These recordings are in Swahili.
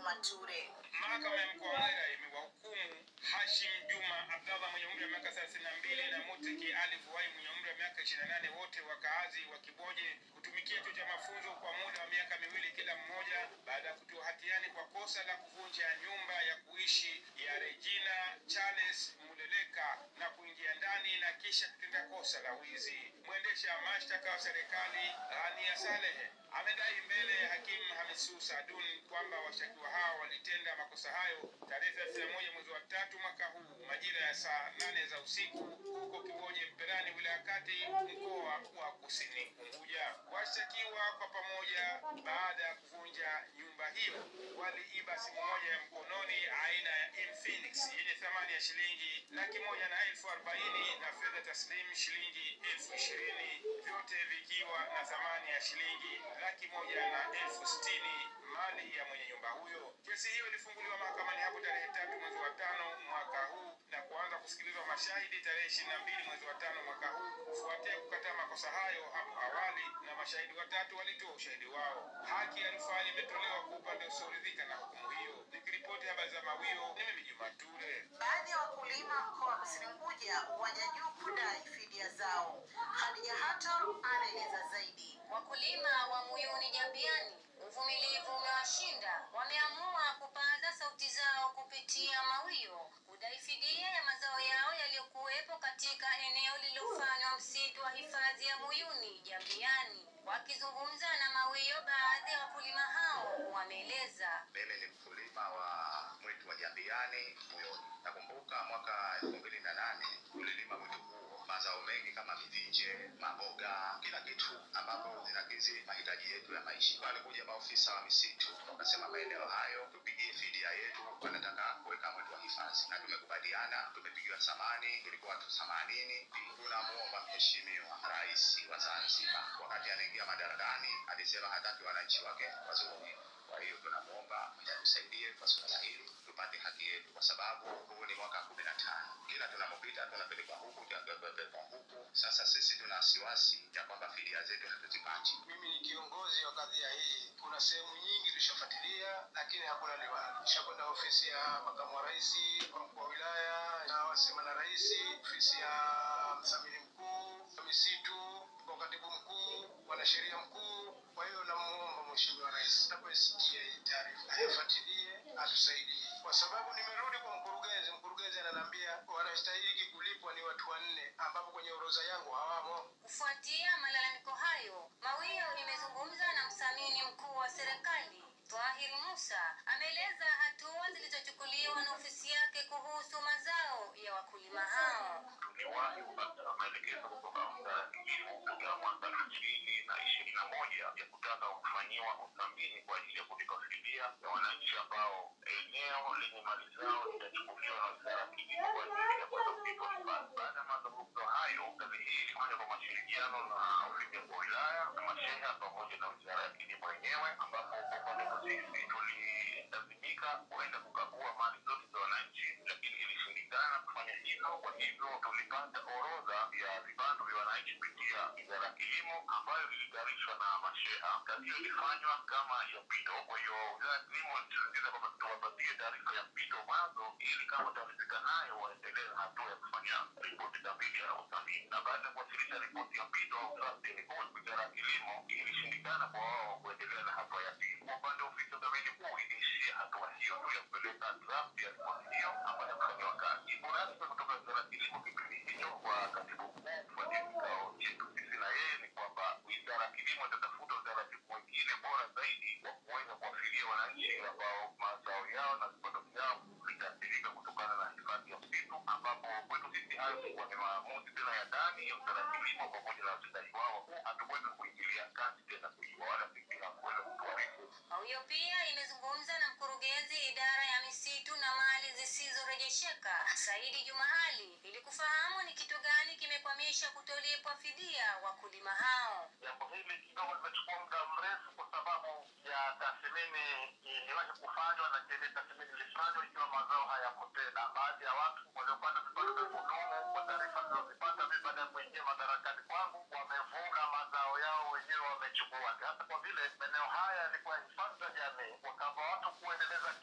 Mature. Mahakama ya mkoa wa Mwera imewahukumu Hashim Juma Abdallah mwenye umri wa miaka 32 na Muteki Ali Vuai mwenye umri wa miaka 28 wote wakaazi wa Kiboje kutumikia chuo cha mafunzo kwa muda wa miaka miwili kila mmoja baada ya kutiwa hatiani kwa kosa la kuvunja nyumba ya kuishi ya Regina Charles Muleleka na kuingia ndani na kisha kutenda kosa la wizi. Mwendesha mashtaka wa serikali Ghania Salehe amedai mbele ya hakimu Hamisu Sadun kwamba washtakiwa hao walitenda makosa hayo tarehe 31 mwezi wa tatu mwaka huu majira ya saa nane za usiku huko Kiboje Mperani, wilaya Kati, mkoa wa Kusini Unguja. Washtakiwa kwa pamoja, baada ya kuvunja nyumba hiyo, waliiba simu moja ya mkononi aina ya Infinix yenye thamani ya shilingi laki moja na elfu arobaini na fedha taslim shilingi elfu ishirini vyote vikiwa na thamani ya shilingi laki moja na elfu sitini mali ya mwenye nyumba huyo. Kesi hiyo ilifunguliwa mahakamani hapo tarehe tatu mwezi wa tano mwaka huu na kuanza kusikilizwa mashahidi tarehe ishirini na mbili mwezi wa tano mwaka huu kufuatia kukataa makosa hayo hapo awali, na mashahidi watatu walitoa ushahidi wao. Haki ya rufaa imetolewa kwa upande usioridhika na hukumu hiyo. Nikiripoti habari za Mawio, ni mimi Juma Ture. Baadhi ya wakulima mkoa wa Kusini Unguja waja juu kudai fidia zao. Hadija Hato anaeleza zaidi. Wakulima wa Muyuni Jambiani, uvumilivu umewashinda. Wameamua kupaza sauti zao kupitia Mawio kudai fidia ya mazao yao yaliyokuwepo katika eneo lililofanywa msitu wa hifadhi ya Muyuni Jambiani. Wakizungumza na Mawio, baadhi ya wakulima hao wameeleza Mimi ni mkulima wa mwitu wa Jambiani Muyoni. Nakumbuka mwaka elfu mbili na nane tulilima mwitu huo mazao mengi kama mivinje, maboga, kila kitu ambapo zinakidhi mahitaji yetu ya maisha. Walikuja maofisa wa misitu wakasema maeneo hayo tupigie fidia yetu, wanataka kuweka mwitu wa hifadhi, na tumekubaliana, tumepigiwa thamani, tulikuwa watu themanini. Tunamuomba Mheshimiwa Rais wa Zanzibar, wakati anaingia madarakani, alisema hataki wananchi wake wazulumiwe. Kwa hiyo tunamwomba atusaidie kwa suala hili tupate haki yetu, kwa sababu huu ni mwaka kumi na tano. Kila tunapopita tunapelekwa huku tunapelekwa huku. Sasa sisi tuna wasiwasi ya kwamba fidia zetu hatuzipati. Mimi ni kiongozi wa kadhia hii. Kuna sehemu nyingi tushafuatilia, lakini hakuna liwali. Tushakwenda ofisi ya makamu wa rais, kwa mkuu wa wilaya, na wasema na rais, ofisi ya mdhamini mkuu wa misitu, kwa katibu mkuu, mwanasheria mkuu. Kwa hiyo namuomba mheshimiwa rais anapoisikia hii taarifa ayafuatilie, atusaidie, kwa sababu nimerudi kwa mkurugenzi. Mkurugenzi ananiambia wanastahili kulipwa ni watu wanne, ambapo kwenye orodha yangu hawamo. Kufuatia malalamiko hayo, Mawio imezungumza na msamini mkuu wa serikali Twahir Musa ameeleza hatua zilizochukuliwa na ofisi yake kuhusu mazao ya wakulima hao. tuliwahi kupata maelekezo kutoka wizara ya kilimo tokea mwaka elfu mbili na ishirini na moja ya kutaka kufanyiwa uthamini kwa ajili ya kulipa fidia ya wananchi ambao eneo lenye mali zao litachukuliwa na wizara ya kilimo kwa ajili ya kwenda kulipa hifadhi. Baada ya mazungumzo hayo, kazi hii ilifanywa kwa mashirikiano na ofisi ya mkuu wa wilaya na masheha pamoja na wizara ya kilimo yenyewe, ambapo kwa upande wetu sisi tulilazimika kuenda kukagua mali zote za wananchi, lakini ilishindikana kufanya hivyo. Kwa hivyo tulipata orodha ya vibando vya wananchi kupitia wizara ya kilimo ambayo ilitayarishwa na masheha. Kazi hiyo ilifanywa kama ya mpito. Kwa hiyo wizara ya kilimo ilisisitiza kwamba tuwapatie taarifa ya mpito mwanzo, ili kama wataridhika nayo waendelee na hatua ya kufanya ripoti kamili ya uthamini. Na baada ya kuwasilisha ripoti ya mpito au draft report, wizara ya kilimo ilishindikana kwa wao kuendelea na hatua ya pili. Kwa upande wa ofisi ya udhamini kuu iliishia hatua hiyo tu ya kupeleka draft ya ripoti hiyo ambayo yakufanyiwa kazi. Jibu rasmi kutoka wizara ya kilimo kipindi hicho kwa katibu mkuu kufuatia kikao chetu sisi na yeye ni kwamba wizara ya kilimo itatafuta utaratibu mwingine bora zaidi wa kuweza kuwafidia wananchi ambao mazao yao na vipato vyao vitaathirika kutokana na hifadhi ya msitu, ambapo kwetu sisi hayo ilikuwa ni maamuzi tena ya ndani ya wizara ya kilimo pamoja na watendaji wao wakuu. Hatukuweza kuingilia kati tena kujua wala sisi hakuweza kutuarifu Mawio pia imezungumza na mkurugenzi idara ya misitu na mali zisizorejesheka Saidi Jumaali ili kufahamu ni kitu gani kimekwamisha kutolipwa fidia wakulima hao. jambo hili kidogo limechukua muda mrefu kwa sababu ya tathmini iliwahi kufanywa na ile tathmini ilifanywa ikiwa mazao hayapo tena. Baadhi ya watu waliopata vipato vya kudumu kwa taarifa zilizozipata mimi baada ya kuingia madarakani kwangu, wamevuna mazao yao wenyewe wamechukua. Hata kwa vile maeneo haya yalikuwa hifadhi za jamii, wakawa watu kuendeleza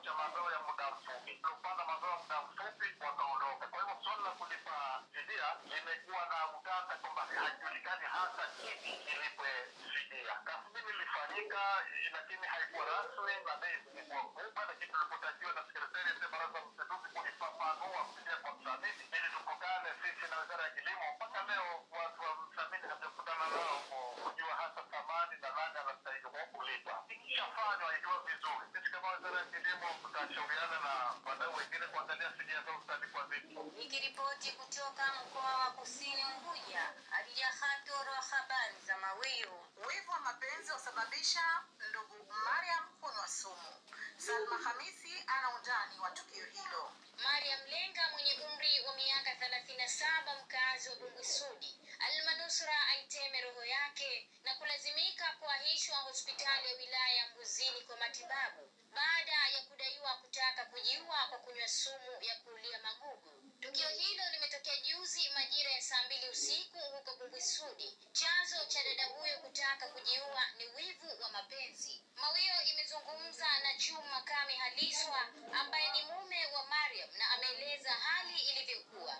cha mazao ya muda mfupi. Kupanda mazao ya muda mfupi wakaondoka. Kwa hivyo swala la kulipa fidia limekuwa na utata kwamba hajulikani hasa kipi kilipwe fidia. Tathmini ilifanyika, eh, lakini haikuwa rasmi na bei zilikuwa kubwa, lakini tulipotakiwa na sekretariat ya baraza la mapinduzi kulifafanua fidia kwa mdhamini ili tukutane sisi na wizara ya kilimo. Mpaka leo watu wa mdhamini hajakutana nao ku- kujua hasa thamani na nani anastahili kulipa. Ikishafanywa ikiwa vizuri, sisi kama wizara ya kilimo tutashauriana na wadau wengine kuangalia fidia zao zitalipwa vipi. Nikiripoti kutoka mkoa wa Kusini Unguja, Hadija Khatur wa habari za Mawio. Wivu wa mapenzi wasababisha ndugu Mariam kunywa sumu. Salma Hamisi ana undani wa tukio hilo. Mariam Lenga mwenye umri wa miaka 37 mkazi wa Bungusudi almanusura aiteme roho yake na kulazimika kuahishwa hospitali ya wilaya ya Mbuzini kwa matibabu baada ya kudaiwa kutaka kujiua kwa kunywa sumu ya kuulia magugu. Tukio hilo limetokea juzi majira ya saa mbili usiku huko Bungusudi. Chanzo cha dada huyo kutaka kujiua ni wivu wa mapenzi. Mawio imezungumza na Chuma Kami Haliswa ambaye ni mume wa Mariam na ameeleza hali ilivyokuwa.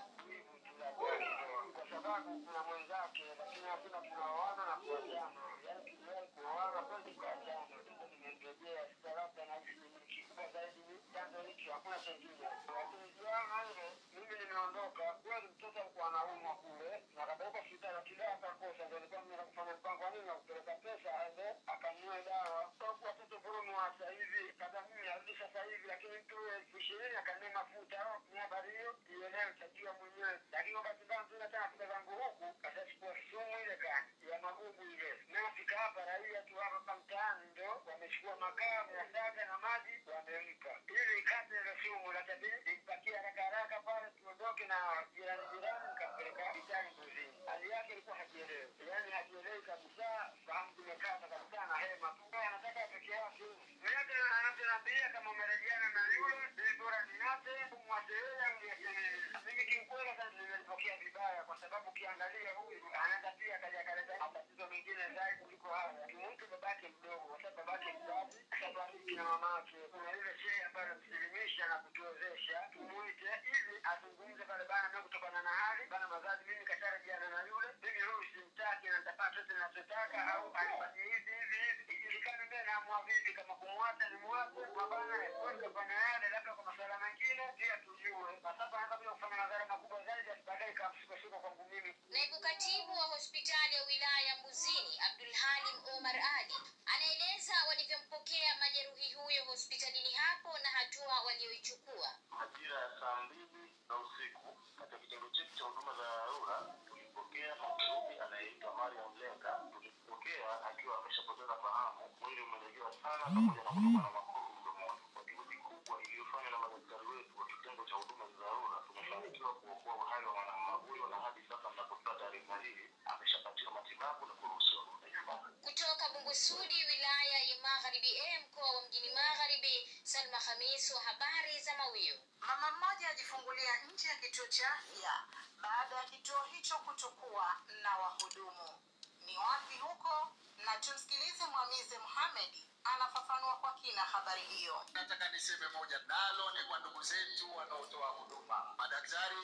kwa sababu kuna mwenzake lakini hakuna tunaoana na kuachana yaani tuliwahi kuoana kweli tukaachana sasa nimemrejea sasa labda na hivi ni kikubwa zaidi ni chanzo hicho hakuna chengine lakini jana ile mimi nimeondoka kweli mtoto alikuwa anaumwa kule na akapeleka hospitali akidai akakosa ndio alikuwa mimi kufanya mpango wa nini wa kupeleka pesa aende akanunue dawa sababu watoto vurumu wa sasa hivi kada mimi arudi sasa hivi lakini mtu elfu ishirini akanunua mafuta ni habari hiyo ielewe tajua mwenyewe lakini wakati mbaya mzuri tena fika zangu huku kasachukua sumu ile kani ya magugu ile nafika hapa raia tu hapa hapa mtaani ndo wamechukua makaa miasaga na maji wamempa ili ikate ile sumu lakini nimpakia haraka haraka pale tuondoke na jirani jirani nikampeleka hospitali mbuzini hali yake ilikuwa hajielewi yaani hajielewi kabisa fahamu zimekata kabisa na hema tu Yeye anataka peke yake miaka anavyoniambia kama umerejeana na yule ili bora niache umwache yeye au niache mimi mimi kiukweli sasa nimelipokea vibaya kwa sababu ukiangalia huyu anaenda pia kaja kaleta matatizo mengine zaidi kuliko haya kimtu babake mdogo kwa sababu babake mzazi kashabariki na mamake kuna ile shehe ambayo anamsilimisha na kutuwezesha tumuite ili azungumze pale bana mimi kutokana na hali bana mazazi mimi kasharejeana na yule mimi huyu simtaki na nitapata chote ninachotaka au anifanyie hivi hivi hivi ijulikane mimi naamua vipi kama kumwacha ni mwache mabana kwenda kufanya yale labda kwa masuala mengine pia tujue kwa sababu anaweza kuja kufanya madhara makubwa zaidi baadaye ikamshukashuka kwangu mimi Naibu katibu wa hospitali ya wilaya ya Mbuzini, Abdul Halim Omar Ali, anaeleza walivyompokea majeruhi huyo hospitalini hapo na hatua walioichukua. majira ya saa mbili za usiku katika kitengo chetu cha huduma za dharura tulimpokea majeruhi anayeitwa Mariam Lenga. Tulimpokea akiwa ameshapoteza fahamu, mwili umelegewa sana pamoja na kutokwa na makovu mdomoni. Kwa juhudi kubwa iliyofanywa na madaktari wetu wa kitengo cha huduma za dharura, tumefanikiwa kuokoa uhai wa mwanamume huyo, na hadi sasa mnapotoa taarifa hii ameshapatiwa matibabu na kuruhusiwa kurudi nyumbani. Kutoka Bungusudi, wilaya ya Magharibi A, mkoa wa Mjini Magharibi, Salma Khamis wa habari za Mawio. Mama mmoja ajifungulia nje ya kituo cha afya baada ya kituo hicho kutokuwa na wahudumu. Ni wapi huko? Na tumsikilize Mwamize Mohamed anafafanua kwa kina habari hiyo. nataka niseme moja nalo ni kwa ndugu zetu wanaotoa huduma madaktari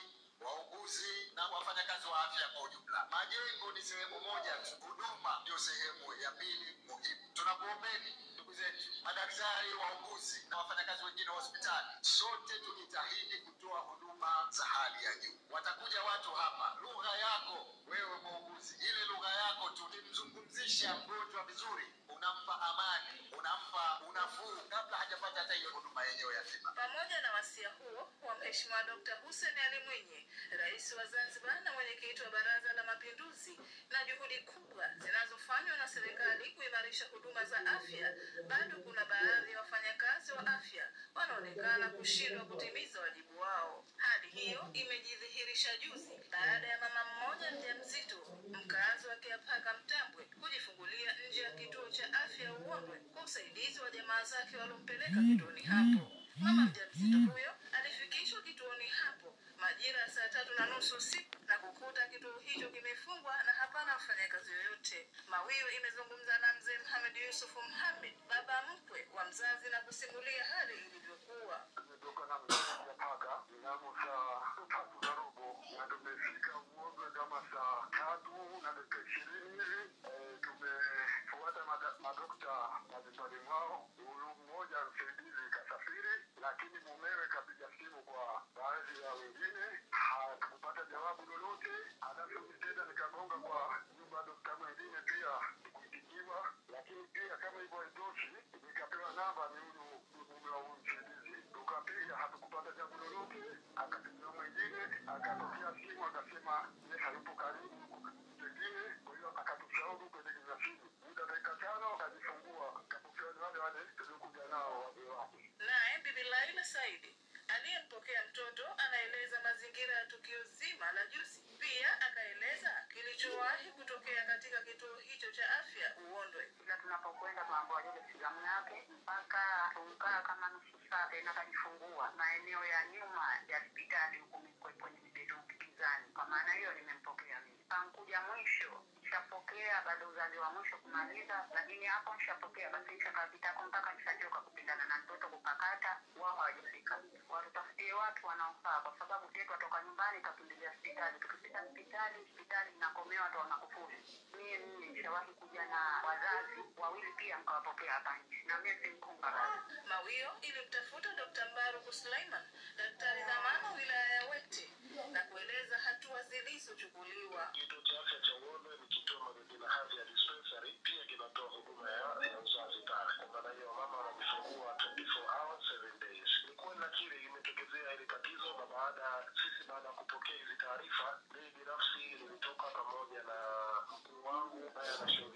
wauguzi na wafanyakazi wa afya kwa ujumla majengo ni sehemu moja tu huduma ndio sehemu ya pili muhimu tunakuombeni ndugu zetu madaktari wauguzi na wafanyakazi wengine wa hospitali sote tujitahidi kutoa huduma za hali ya juu watakuja watu hapa lugha yako wewe muuguzi ile lugha yako tu nimzungumzisha mgonjwa vizuri unampa amani unampa unafuu kabla hajapata hata hiyo huduma yenyewe ya tiba Pamoja na wasia huo wa Mheshimiwa Dr. Hussein Ali Mwinyi, Rais wa Zanzibar na mwenyekiti wa Baraza la Mapinduzi, na juhudi kubwa zinazofanywa na serikali kuimarisha huduma za afya, bado kuna baadhi ya wafanyakazi wa afya wanaonekana kushindwa kutimiza wajibu wao. Hali hiyo imejidhihirisha juzi baada ya mama mmoja mjamzito mkazi wa Kiapaka Mtambwe kujifungulia nje ya kituo cha afya Uondwe kwa usaidizi wa jamaa zake waliompeleka kituoni hapo. Mama mjamzito huyo alifikishwa kituoni hapo majira ya saa tatu na nusu usiku na kukuta kituo hicho kimefungwa na hapana mfanyakazi yoyote. Mawiu imezungumza na mzee Mohamed Yusuf Mohamed, baba mkwe wa mzazi, na kusimulia hali ilivyokuwa. kwamba ni huyu mume wa huyu msaidizi. Tukapiga hatukupata jambo lolote, akapigia mwingine, akatokea simu akasema ye hayupo karibu pengine, kwa hiyo akatushauri kuelekeza simu. Muda dakika tano akajifungua, kapokea ni wale wale tuliokuja nao wazee wake. Naye Bibi Laila Saidi aliyempokea mtoto anaeleza mazingira ya tukio zima la juzi. Pia akaeleza kilichowahi kutokea katika kituo hicho cha afya Uondwe. kila tunapokwenda tunaambiwa ile filamu yake mpaka tukaa kama nusu saa tena kajifungua maeneo ya nyuma ya hospitali huku mikwe- kwenye mibedu kizani. Kwa maana hiyo nimempokea mimi. Pankuja mwisho nishapokea baada ya uzazi wa mwisho kumaliza, lakini hapo nishapokea basi nishakapitako mpaka nishachoka kupindana na mtoto kupakata, wao hawajafika. Watutafutie watu wanaofaa, kwa sababu tetu atoka nyumbani kakimbilia hospitali. Tukifika hospitali, hospitali inakomea watu wanakufuli. Mie mimi nishawahi kuja na wazazi wawili pia mkawapokea hapa nje, na mie si mkunga basi. Mawio ilimtafuta Dr. Mbaruku Suleiman, daktari dhamana wilaya ya Wete, na kueleza hatua zilizochukuliwa. Kituo cha afya cha Uondwe ni kituo ambacho kina hadhi ya dispensary, pia kinatoa huduma ya ya uzazi pale. Kwa maana hiyo mama anajifungua 24 hours 7 days. Ni kweli nakiri imetokezea hili tatizo, na baada sisi baada ya kupokea hizi taarifa, mimi binafsi nilitoka pamoja na mkuu wangu naye anashauri